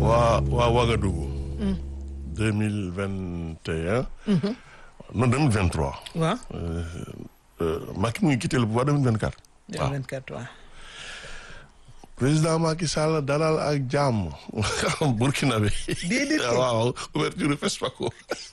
waa waa Ouagadougou. deux mille vingt et un. non deux mille vingt trois. waaw. Macky mu ngi quitté le pouvoir deux mille vingt quatre. waaw 24 waaw. président Macky Sall dalal ak jàmm Burkina bi. Déedéet kay. waaw ouverture FESPACO.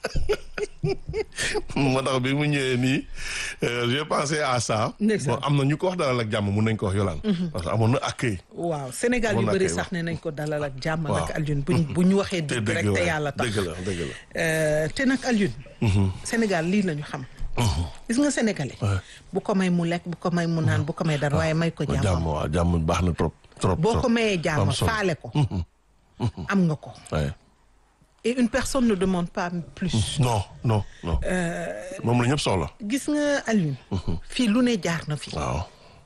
moo tax bi mu ñëwee nii j'ai pensé à ça. Ndeysaan. bon am na ñu ko wax dalal ak jàmm mun nañ ko wax yolaan parce que amoon na accueil. waaw Sénégal yu Amoon na bëri kay sax ne nañ ko dalal ak jàmm Waaw. ak Alioune buñ bu ñu waxee te dëgg dëgg rek te waaye yàlla tax dëgg la dëgg la. Euh, te nag Alioune Sénégal lii la ñu xam gis nga sénégalais bu ko may mu lekk bu ko may mu naan bu ko may dara waaye may ko jàmm jàmm waaw jàmm baax na trop. trop boo trop. ko mayee jàmm am solo. faale ko am nga ko Ouais. et une personne ne demande pas plus non non non. moom la ñëpp soxla. gis nga Alioune fii lu ne jaar na fi waaw.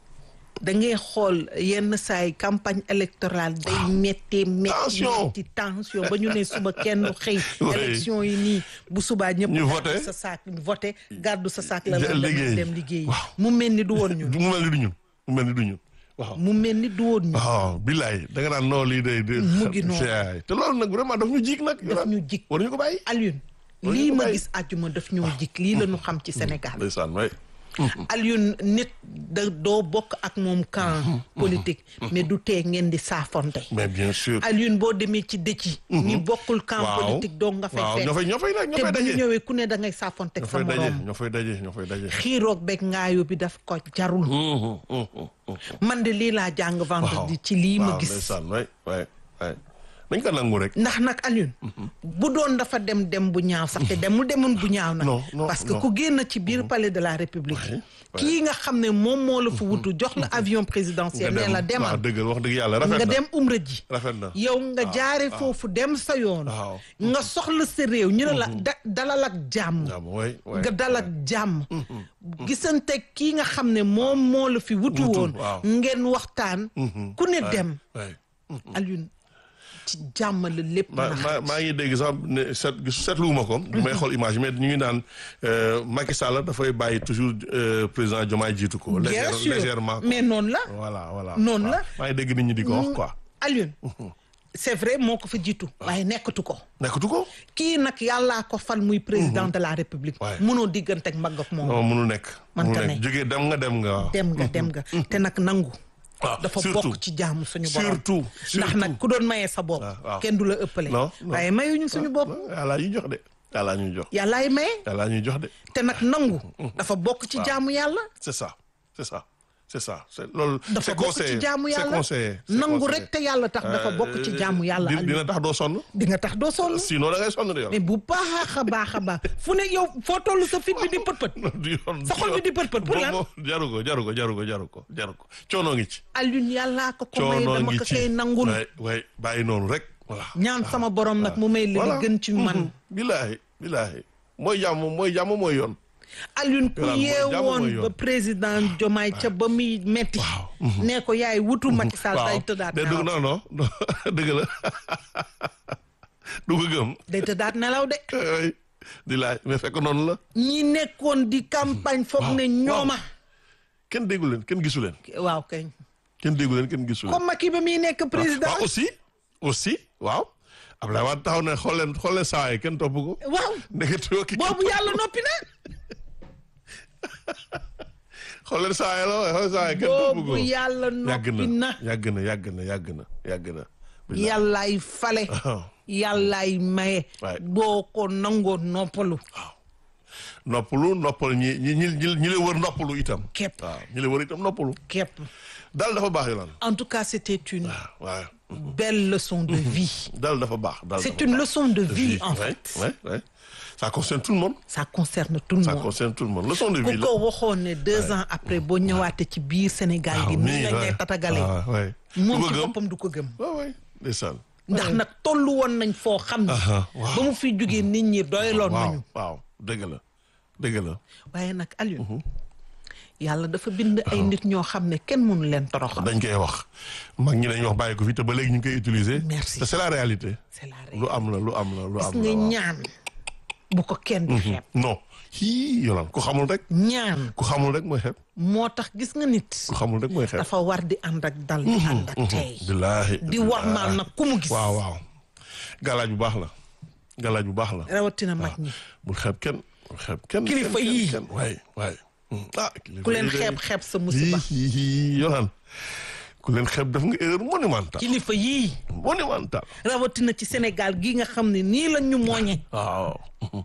da ngay xool yenn saay campagne électorale day méttee métti Tension. métti tension ba ñu ne suba kenn xëy Oui. élection yi nii bu subaa ñëpp Ñu gàddu voté. sa saak voté gàddu sa saak la Ja- la dem liggéey. dem liggéey Waaw. mu mel ni du woon ñun mu mel ni du ñun mu mel ni du ñun. waaw. mu mel ni du woon ñun waaw billaay da nga naan noo lii day. Mu ngi noonu. noonu. te loolu nag vraiment daf ñu jig nag. daf ñu jik war ñu ko bàyyi. Alioune War ñu lii ko ma bàyyi. gis àjjuma daf ñoo jik lii la ñu xam ci Sénégal ndeysaan waay. Alioune nit da doo bokk ak moom camp politique mais du tee ngeen di saafonte mais bien sûr. Alioune boo demee ci dëcc ñi bokkul camp waaw politique doo nga fay waaw fekk ñoo fay ñoo fay nag ñoo te fay bu ñu daje. ñëwee ku ne da ngay saafonte ñoo sa fay daje morom ñoo fay daje ñoo fay daje. xiiroog beeg ngaayo bi daf ko jarul Hum, hum, hum, hum. man de lii laa jàng waaw vendredi ci lii ma waaw, gis ndeysaan waay waay waay. nañ ko nangu rek. ndax nag Alioune bu doon dafa dem dem bu ñaaw sax te demul demoon bu ñaaw nag Non, non, parce que non. ku génn ci biir palais de la république Ouais, kii nga xam ne moom moo la fa wutu jox la avion présidentiel ne la waaw demal dëgg wax dëgg yàlla rafet nga na. dem umra ji rafet na. yow nga jaare foofu dem sa yoon waaw. nga soxla sa réew ñu ne la da- dalal ak jàmm jàmm waay waay. nga dal ak jàmm gisante kii nga xam ne moom moo la fi wutu Wutu, woon waaw. ngeen waxtaan ku ne dem waay. Alioune ci jàmm la lépp ma na ma maa ngi dégg sax ne seet seetluwuma ko. du may xool image mais ñu ngi naan euh, Macky Sall dafay bàyyi toujours euh, président Diomaye jiitu ko. bien légère- sûr légèrement. mais noonu la voilà voilà. Noonu waaw. la. maa ngi dégg nit ñi di ko wax quoi. Alioune c'est vrai moo ko fa jiitu waaye nekkatu ko nekkatu ko. kii nag yàllaa ko fal muy président de la république Ouais. mënoo diggante ak mbagg ak moom non mënul nekk. Man mënul ka nekk ne. jógee dem nga dem nga waaw. dem nga dem nga te nag nangu waaw dafa surtout. bokk ci jaamu suñu borom surtout ndax surtout. nag ku doon mayee sa bopp waaw, waaw. kenn du la ëppale non non. waaye mayuñu suñu bopp yàlla ñuy jox de. yàlla ñuy jox. yàllaay maye yàlla ñuy jox de. te nag nangu dafa bokk ci jaamu yàlla c'est ça c'est ça c'est ça c'est loolu. dafa c'est bokk conseillé ci jaamu c'est yàlla conseillé. c'est nangu conseillé. rek te yàlla tax dafa bokk ci jaamu yàlla di- Aliou dina tax doo sonn. di nga tax doo sonn sinon da ngay sonn de yow. mais bu baax a baax a baax fu ne yow foo toll sa fit bi di pët pët du yoon sa xol bi di pët pët pour lan moom jaru ko jaru ko jaru ko jaru ko jaru ko coono ngi ci. Alioune yàllaa ko ko may coono dama ngi ko ci koy nangul waay waay bàyyi noonu rek voilà. ñaan sama borom nag mu may voilà li gën ci man Mhm. billaahi billaahi mooy jàmm mooy jàmm mooy yoon. Alioune ku Voilà, mooy jàmm mooy yeewoon yoon. ba président Diomaye ca ba muy metti ne ko yaay wutu Macky Sall day tëddaat de dugg nelaw non non non dëgg la du ko gëm. day tëddaat nelaw de ay di laaj mais fekk noonu la. ñi nekkoon di campagne foog ne ñooma kenn déggu leen kenn gisu leen. waaw kay kenn déggu leen kenn gisu leen. comme Macky ba muy nekk président waaw aussi aussi waaw. Abdoulaye Wade taxaw ne xool leen xool leen saa yi kenn topp ko. waaw ndeketewoo ki boobu yàlla noppi na xool leen saa yi la waaye xool saa yi kenn topp ko. boobu yàlla yàgg noppi na na yàgg na yàgg na yàgg na yàgg na. yàllaay fale Ah. yàllaay maye Waay. boo ko nangoo noppalu noppalu noppal ñi ñi ñi ñi ñi la wër noppalu itam. képp waaw ñi la wër itam noppalu. képp dal dafa baax yolaan. en tout cas c'était une waaw belle leçon de vie dal dafa baax. dal c'est dafa une baax. leçon de vie en ouais, fait ouais, ouais. ça concerne tout le monde. ça concerne tout le ça monde concerne tout le monde leçon de ku vie la. ko waxoon ne deux ans après boo ñëwaatee ci biir Sénégal gi nii la ngay tatagalee ah ouais. moom du ko ci gëm boppam du ko gëm waaw waay ndeysaan. ndax nag tollu woon nañ foo xam ne Aha, waaw. ba mu fi jógee nit ñi doyloon waaw nañu waaw dëgg la dëgg la. waaye nag Alioune yàlla dafa bind ay nit ñoo xam ne kenn mënu leen toroxal dañ koy wax mag ñi dañuy wax bàyyi ko fi te ba léegi ñu ngi koy utiliser. Merci. te c'est la réalité. c'est la lu am la lu am la lu gis am nga la waaw. ñaan bu ko kenn di xeeb non hii yolaan ku xamul rek. ñaan ku xamul rek mooy xeeb. moo tax gis nga nit ku xamul rek mooy xeeb. dafa war di ànd ak dal di ànd ak tey billaahi di war maal nag ku mu gis waaw waaw galaaj bu baax la galaaj bu baax la rawatina mag ñi bul xeeb kenn bul xeeb kenn Kilifa kenn, yii. kenn waay waay ah kilifa ku leen yii de- xeeb xeeb sa musiba yii yolaan ku leen xeeb def nga erreur monumentale kilifa yii monumentale rawatina ci Sénégal gi nga xam ne nii la ñu mooñe waaw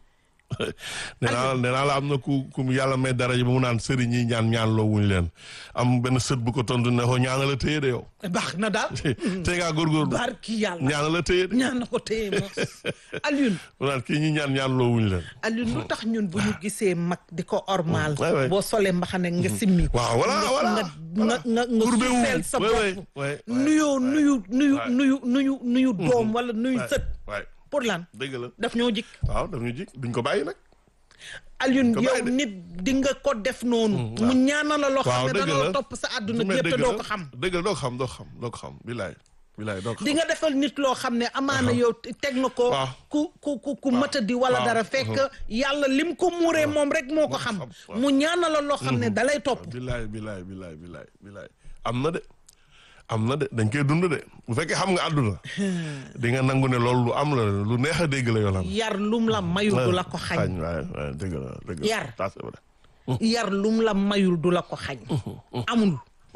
nee naa nee naa la am na ku ku yàlla may daraja ba mu naan sëriñ yi ñaan ñaan loo wuñu leen am benn sët bu ko tontu ne ko ñaana la téye de yow baax na daal te ngaa góorgóorlu barki yàlla ñaana la téye de ñaan na ko téye moos Alioune mu naan kii ñi ñaan ñaan loo wuñu leen Alioune lu tax ñun bu ñu gisee mag di ko ormaal waay, waay. boo solee mbaxane nga simmi waaw voilà nga voilà nga nga nga nga Courbé wu. suufeel sa Ouais, ouais, bopp ouais, ouais, nuyoo nuyu nuyu Ouais. nuyu nuyu nuyu doom wala nuyu waay sët waay pour lan dëgg la daf ñoo jik waaw daf ñu ji duñ ko bàyyi nag Alioune Ko yow bàyyi de. nit di nga ko def noonu mu ñaanal la loo xam waaw ne dëgg dana la la. topp sa àdduna mais gépp te dëgg doo la ko xam dëgg la doo ko xam doo ko xam doo ko xam bilaay bilaay doo ko di xam nga defal nit loo xam ne amaana yow teg nga ko waaw. ku ku ku ku matadi wala waaw. dara fekk yàlla lim ko muuree moom rek moo ko xam xam, waaw. mu ñaanal la loo xam ne dalay topp bilaay bilaay bilaay bilaay bilaay am na de am na de dañ koy dund de bu fekkee xam nga àdduna di nga nangu ne loolu lu am la lu neex a dégg la yoonam yar lum la mayul du la ko xañ waaye waaye dëgg la dëgg la Yar. ça c'est vrai yar lum la mayul du la ko xañ amul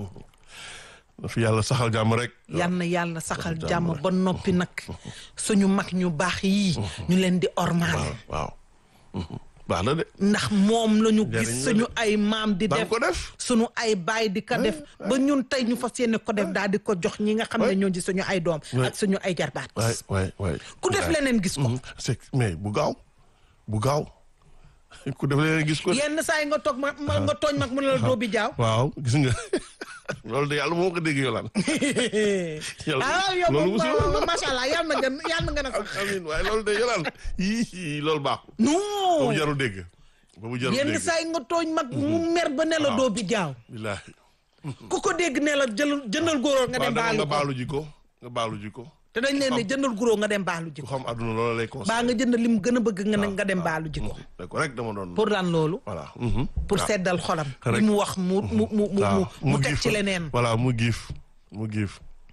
na fi yàlla saxal jàmm rek yal na yàlla saxal jàmm jàmm rek. ba noppi nag suñu mag ñu baax yii ñu leen di ormaal waaw baax na de ndax moom la ñu Njariñ gis la suñu ay maam di daan def ko def suñu ay baay di ko def ba ñun tey ñu fas yéene ko def daal di ko jox ñi nga xam ne ñoo di suñu ay doom ak suñu ay jarbaat waay waay waay ku def bilaay. leneen gis ko Mhm. c'est mais bu gaaw bu gaaw ku def leneen gis ko de. yenn saa yi nga toog ma ma- nga tooñ mag mu ne la doo bi jaaw waaw gis nga loolu de yàlla moo ko dégg yolaan Yàlla- ah yow loolu moom musul macha allah yal na nga yal na nga na sax amiin waaye loolu de yolaan yii loolu baaxul ba mu non jarul dégg ba mu jarul yenn dégg saa yi nga tooñ mag mu mer ba ne la doo bi jaaw billaahi ku ko dégg ne la jël jëndal góoróor nga waaw dem dama baalu nga ko baalu ji ko nga baalu ji ko te dañ leen ne jëndal góoróor nga dem baalu ji ku ko xam àdduna loolu lay conseillé baa nga jënd lim gën a bëgg nga ne nga dem baalu ji ko da ko rek dama doon pour lan loolu voilà mhm. pour waaw. seddal xolam Rek. li mu wax mu mu mu mu waaw mu mu teg giif ci leneen voilà mu giif mu giif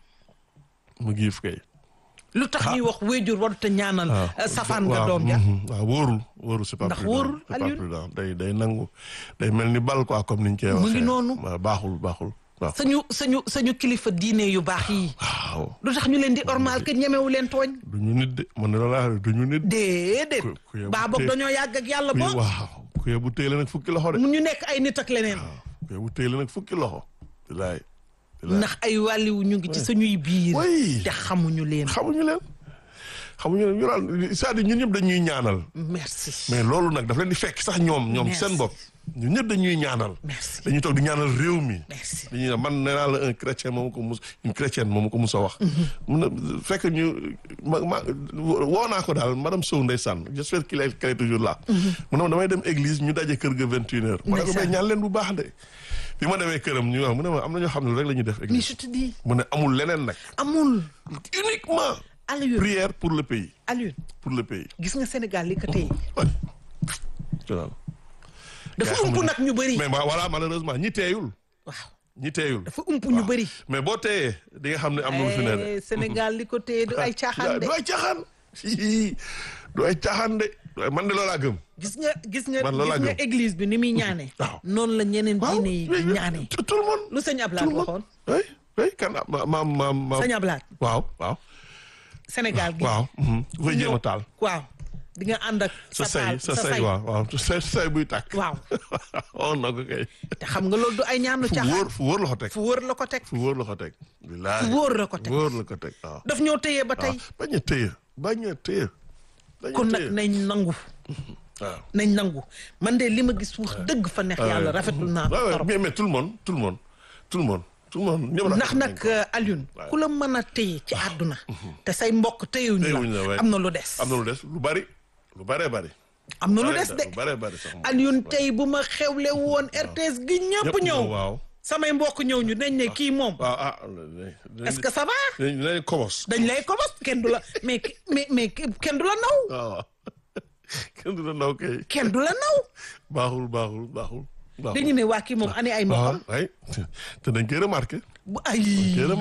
mu giif kay lu tax ñuy wax wéjur warut a ñaanal eh, safaan nga waaw, doom ja mhm. waaw wóorul wóorul c'est pas Ndax prudent, wóorul, c'est pas Alioune. prudent. day day nangu day mel ni bal quoi comme niñ koy Mu waxee ngi noonu. waaw, baaxul baaxul waaw sañu sañu sañu kilifa diine yu baax yi waaw lu tax ñu leen di ormal que ñemewu leen tooñ du ñu nit de man ne la laa du ñu nit déedéet Ku- ku yebu baa boog tee- dañoo yàgg ak yàlla ku boog waaw ku yebu téye la nag fukki loxo de mu ñu nekk ay nit ak leneen ku yebu téye la nag fukki loxo bilaay bilaay ndax ay wàlliwu ñu ngi ci suñuy biir Oui. te xamuñu leen xamuñu leen xamuñu leen ñu daal c'est-à-dire ñun ñëpp dañuy ñaanal merci mais loolu nag daf leen di fekk sax ñoom ñoom Merci. seen bopp ñun ñëpp dañuy ñaanal merci dañuy toog di ñaanal réew mi merci dañuy ne man nee naa la un chrétien moom ko mus une chrétienne moom ko mus a wax mun na fekk ñu ma ma woo naa ko daal madame Sow ndeysaan j'espère qu'il est qu'elle est toujours là mu ne ma damay dem église ñu daje kër ga vingt une heures ma ne ko Ndeysaan. mais ñaan leen bu baax de bi ma demee këram ñu wax mu ne ma am na ñoo xam ne rek la ñuy def mais église je te dis mu ne amul leneen nag amul uniquement Alioune prière pour le pays Alioune pour le pays gis nga Sénégal li ko tey ouais. tu vois. dafa Yaa ump xamul- nag ñu bëri mais ma- voilà malheureusement ñi teeyul waaw ñi teeyul dafa ump ñu bëri mais boo teeyee di nga xam ne am na lu fi ne de Eh, Sénégal li ko téye du ay caaxaan de du ay caaxaan Hihi. du ay caaxaan de Du ay- man de loolaa gëm gis nga gis nga Man loolu laa gis nga gëm. église bi ni muy ñaane waaw. noonu la ñeneen diine yi di oui, ñaane tout tout le monde lu sëñ tout Ablaat le monde waxoon oui oui kan ah, ma ma ma ma sëñ Ablaat waaw waaw Sénégal gi waaw mhm. ku koy jéem a taal waaw di nga ànd ak sa sa taal say sa say waaw waaw sa say buy tàkk waaw oh na ko kay te xam nga loolu du ay ñaanu fu caaxaan wóor fu wóor la ko teg fu wóor la ko teg fu wóor la ko teg bilaay fu wóor la ko fu teg wóor la ko teg waaw daf ñoo téye ba tey bañ a téye bañ a téye bañ a kon nag téye nañ nangu waaw nañ nangu man de li ma gis wax dëgg fa neex yàlla rafetlu naa ko waaw waaw trop mais mais tout le monde tout le monde tout le monde tout le monde ñëpp ndax rafetlu nag nañ ko. Alioune ku la mën a téye ci àdduna te say mbokk téyewuñu Téyewuñu la, la ouais. am na lu des am na lu des lu bari lu baree bari am na lu Bari des de lu baree bari sax moom. Alioune tey bu ma xewle woon RTS gi ñëpp ñëw waaw samay mbokk ñëw ñu dañ ne kii moom waaw ah est-ce que ça va dañ dañ kobos dañ lay ko bos kenn du la mais mais mais kenn du la naw waaw kenn du la ndaw kay kenn du la naw baaxul baaxul baaxul baaxul dañu ne waa kii moom ani ay waaw mbokkam ay te dañ koy remarqué bu ay dañ koy remarqué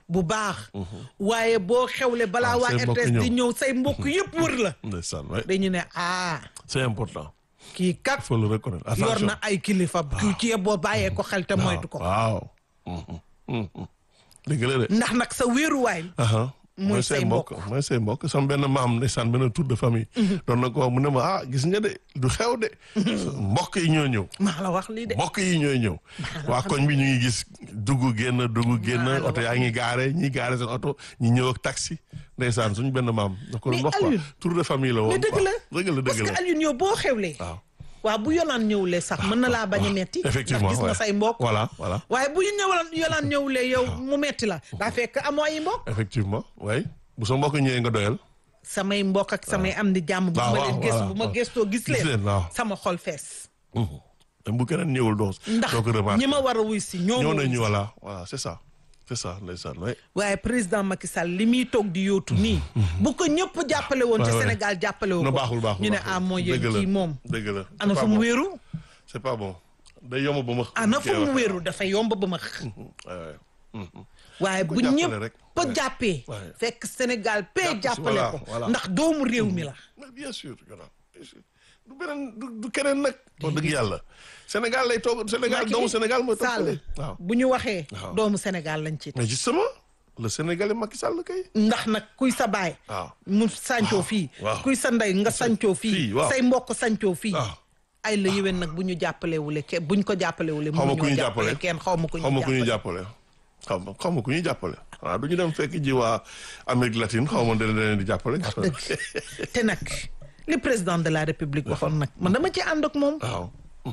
bu baax waaye boo xewle balaa Ah, waa say mbokk RTS di ñëw. ñëw say mbokk yëpp wër la ndeysaan ouais. dañu ne ah c'est important kii kat il faut le reconnaître yor attention na ay kilifa kii ci boo bàyyee ko xel te moytu ko waaw Mhm. Mhm. dëgg la de ndax nag sa wéeruwaay aha Mooy say mbokk. mooy say mbokk sama benn maam ndeysaan benn tour de famille doon na ko wax mu ne ma ah gis nga de du xew de mbokk yi ñoo ñëw maa la wax lii de mbokk yi ñooy ñëw waa koñ bi ñu ngi gis dugg génn dugg génn Maa la oto wax yaa ngi gaare ñi gaare seen oto ñi ñëw ak taxi ndeysaan suñu benn maam da ko doon Mais wax quoi Alioune, tour de famille la woon mais dëgg quoi. la dëgg la parce dëgg que la Alioune yow boo xewlee waaw waaw bu yolaan ñëwlee sax mën na laa bañ a metti effectivement ndax gis nga ouais. say mbokk voilà voilà waaye bu ñu ñëwalaan yolaan ñëwlee yow mu metti la daa fekk amoo ay mbokk effectivement way bu sa mbokk ñëwee nga doyal samay mbokk ak samay am di jàmm bu waaw, ma waaw, leen gëstu voilà, bu ma waaw. gëstoo gis Gis leen, leen waaw. sama xol fees même bu keneen ñëwul doo ndax doo ko remarqué ñi ma war a wuy si ñoo ñëw ma wuy nañu si. voilà voilà c'est ça c'est ça ndeysaan way waaye président Macky Sall li muy toog di yóotu nii bu ko ñëpp jàppale woon ci Ouais, ouais. Sénégal jàppale wu no ko baaxul baaxul ñu ne baaxul. ah moo yéen Dëgg la, kii moom dëgg la ana C'est fu pas mu bon. wéeru c'est pas bon day yomb ba ma ana fu kii mu wax. wéeru dafa yomb ba ma Ouais, ouais. Mhm. waaye ko bu jàppale ñëpp rek. ba Ouais. jàppee Ouais. fekk Sénégal pee Jàpp si, jàppale voilà, ko voilà. ndax doomu réew mi la mais bien sûr Yolande bien sûr du beneen du du keneen nag. wax dëgg yàlla Sénégal lay toog Sénégal Macky doomu Sénégal mooy toog Sall fële. waaw bu ñu waxee Waaw. doomu Sénégal lañ ci mais justement le Sénégalais Macky Sall kay. ndax nag kuy sa baay waaw mu sancoo fii waaw. kuy sa ndey nga sancoo fii, fii waaw. say mbokk sancoo fii waaw. ay la yéwén nag bu ñu jàppalewule ke buñ ko jàppalewule xaw ma ku mënuñoo ñu jàppale jàppale kenn xaw ma ku xaw ma ku ñu ñu jàppale jàppale. xaw ma xaw ma ku ñu jàppale. waaw du ñu dem fekk ji waa Amérique latine xaw ma dana leen di jàppale. dëgg te nag li président de la république waxoon nag man dama ci ànd ak moom waaw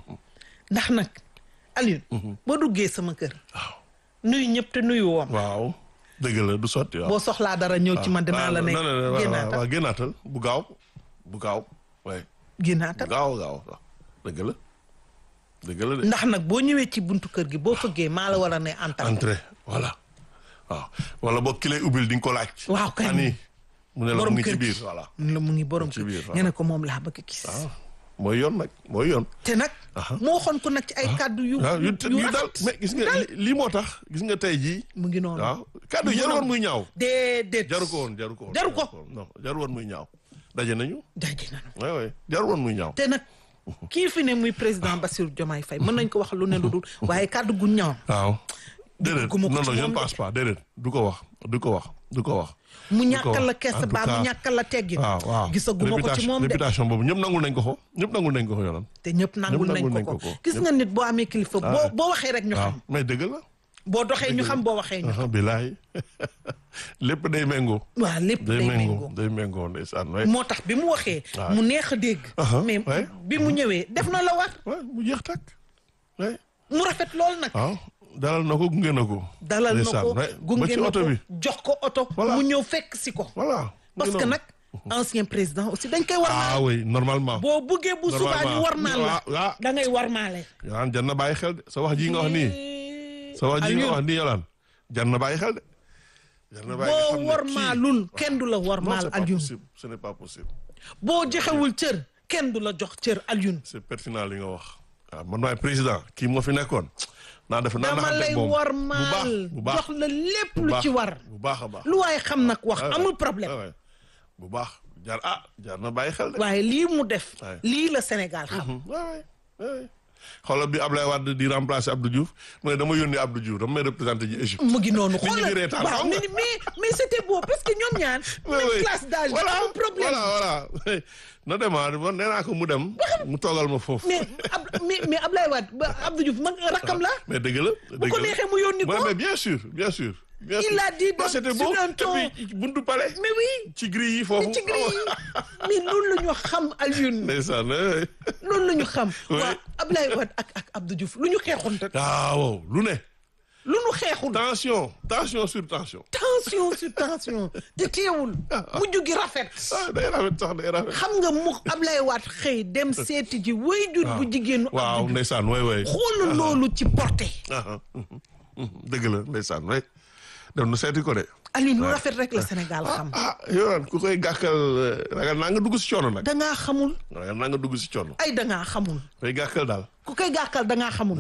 ndax nag Alioune boo duggee sama kër nuyu ñëpp te nuyu woom waaw dëgg la du sotti waaw. boo soxlaa dara ñëw ci man dinaa la ne non non non waaw génnaatal waaw génnaatal bu gaaw bu gaaw waaye bu génnaatal gaaw gaaw waaw dëgg la dëgg la de. ndax nag boo ñëwee ci buntu kër gi boo fëggee maa la war a ne antal entrée voilà waaw wala boog ki lay ubbil di nga ko laaj. Waaw, kay. ani mu ne la mu borom ngi ci kër biir gi voilà. mun la mu ngi borom ci kër biir, waaw. nga ne ko moom laa bëgg gis waaw mooy yoon nag mooy yoon. te nag moo waxoon ko nag ci ay kàddu yu waaw yu yu yu dal rafet mais gis nga li- lii moo tax gis nga tey jii. mu ngi noonu waaw kàddu yi jaru woon muy ñaaw. déedéet jaru ko woon jaru ko woon. Jaru ko. non jaru woon muy ñaaw. daje nañu. daje nañu waay waay jaru woon muy ñaaw. te nag kii fi ne muy président Bassirou Diomaye Faye mën nañ ko wax lu ne lu dul waaye kàddu gu ñaaw waaw. déedéet Dugguma ko non ci non je moom ne de. pense pas déedéet du ko wax du ko wax du ko wax. mu du ko ñàkkal la wax. kees En tout baa mu cas, ñàkkal la teggin waaw waaw gisaguma ko ci Réputation- moom de réputation boobu ñëpp nangul nañ ko ko ñëpp nangul nañ ko ko yoonam. te ñëpp nangul ñëpp nañ nangul ko nañ ko ko ko. gis nga nit boo amee kilifa boo ouais. boo waxee rek ñu waaw xam mais dëgg la. boo doxee ñu xam boo waxee ñu xam ah bilaay lépp day méngoo. waaw lépp day day méngoo méngoo day méngoo ndeysaan waay. moo tax bi mu waxee Ouais. mu neex a dégg Uh-huh, mais ouais. bi mu ñëwee def na la war waay mu jeex tàkk. waay mu rafet lool nag waaw dalal na ko gunge na ko. dalal na ndeysaan, ko waay. ba gunge ci na oto ko bi. jox ko oto Voilà. mu ñëw fekk si ko voilà. mu parce ngi que noonu. nag ancien président aussi dañ koy war ah oui normalement. boo buggee bu subaa ñu war maal la waaw waaw. da ngay war maale Yolaan jar na bàyyi xel de sa wax ji nga wax nii. sa wax ji nga wax nii Yolaan jar na bàyyi xel de. jar na bàyyi boo xam ne war kii- maalul kenn du la war non maal c'est pas Alioune possible ce n'est pas possible. boo joxewul cër kenn du la jox cër Alioune c'est pertinent li nga wax. waaw man maay président kii moo fi nekkoon. naa def naa dama naxante lay moom war bu baax maal bu baax jox la lépp bu lu baax, ci war bu baax a baax. lu waaye xam nag wax Ouais, amul ouais, problème ouais, ouais. bu baax jar ah jar na bàyyi xel de. waaye lii mu def Ouais. lii la Sénégal xam waay waay xoolal bi Ablaye Wade di remplacer Abdou Diouf mu ne dama yónni Abdou Diouf dama may représenté ji Égypte. mu ngi noonu Nit ñi di xoolal reetaan, waaw xam nga. mais mais mais c'était beau parce que ñoom ñaar Oui, même oui. classe d'âge voilà amul problème voilà voilà na demaat bon nee naa ko mu dem mu toogal ma foofu. mais ab mais mais Ablaye Wade ba Abdou Diouf mag rakkam la mais dëgg la. bu ko neexee mu yónni ko Ouais, mais bien sûr bien sûr. bien Il sûr. l'a dit Non, dans- c'était sur beau un et ton. puis buntu palais. mais oui ci grille yi foofu. ci gris yi mais loolu la ñu xam Alioune ndeysaan eh. loolu la ñu xam Oui. waa Ablaye Wade ak ak Abdou Diouf lu ñu xeexoon te ah wow lu ne. lu ñu xeexul tension tension sur tension. tension sur tension te teewul mujj gi rafet ah day rafet sax day rafet. xam nga mu Ablaye Wade xëy dem seeti ji wayjur bu jigéenu waaw Abdou Diouf ndeysaan way way. xoolal loolu ci porté ah mhm, mhm. dëgg la ndeysaan way dem na seeti ko de. Alioune lu rafet rek la Sénégal xam ah yow ku koy gàkkal eh, ragal naa nga dugg si coono nag. dangaa xamul ragal naa nga dugg si coono. ay dangaa xamul koy gàkkal daal. ku koy gàkkal dangaa xamul